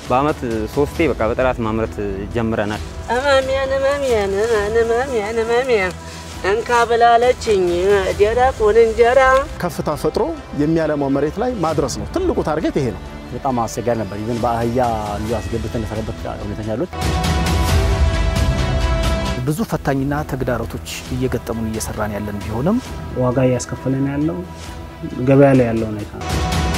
በአመት ሶስቴ በቃ በጥራት ማምረት ጀምረናል። እመሜን እመሜን እመሜን እመሜን እንካ ብላለችኝ ደረቁን እንጀራ ከፍታ ፈጥሮ የሚያለማው መሬት ላይ ማድረስ ነው ትልቁ ታርጌት ይሄ ነው። በጣም አስቸጋሪ ነበር። ይዘን በአህያ ልዩ አስገብተን የሰራበት ሁኔታ ያሉት ብዙ ፈታኝና ተግዳሮቶች እየገጠሙን እየሰራን ያለን ቢሆንም ዋጋ እያስከፈለን ያለው ገበያ ላይ ያለው ሁኔታ ነው።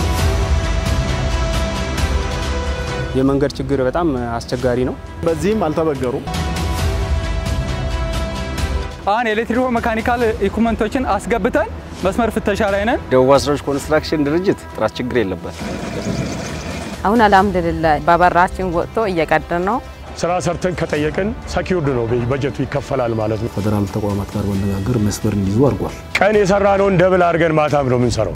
የመንገድ ችግር በጣም አስቸጋሪ ነው። በዚህም አልተበገሩም። አሁን ኤሌክትሪኮ መካኒካል ኢኩመንቶችን አስገብተን መስመር ፍተሻ ላይ ነን። ደቡብ አስራዎች ኮንስትራክሽን ድርጅት ጥራት ችግር የለበት። አሁን አልሐምዱሊላህ በበራችን ወጥቶ እየቀደን ነው። ስራ ሰርተን ከጠየቅን ሰኪውርድ ነው በጀቱ ይከፈላል ማለት ነው። ፌደራል ተቋማት ጋር መነጋገር መስመር እንዲይዙ አድርጓል። ቀን የሰራነውን ደብል አድርገን ማታም ነው የምንሰራው።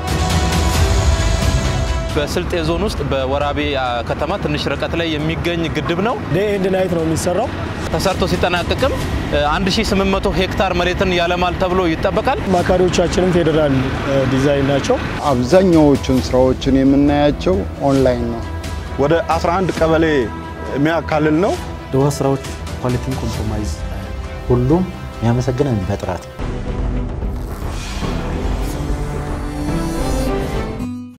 በስልጤ ዞን ውስጥ በወራቤ ከተማ ትንሽ ርቀት ላይ የሚገኝ ግድብ ነው። ዴይ ኤንድ ናይት ነው የሚሰራው። ተሰርቶ ሲጠናቀቅም 1800 ሄክታር መሬትን ያለማል ተብሎ ይጠበቃል። አማካሪዎቻችንም ፌዴራል ዲዛይን ናቸው። አብዛኛዎቹን ስራዎችን የምናያቸው ኦንላይን ነው። ወደ 11 ቀበሌ የሚያካልል ነው። ደቡብ ስራዎች ኳሊቲን ኮምፕሮማይዝ ሁሉም የሚያመሰግነን በጥራት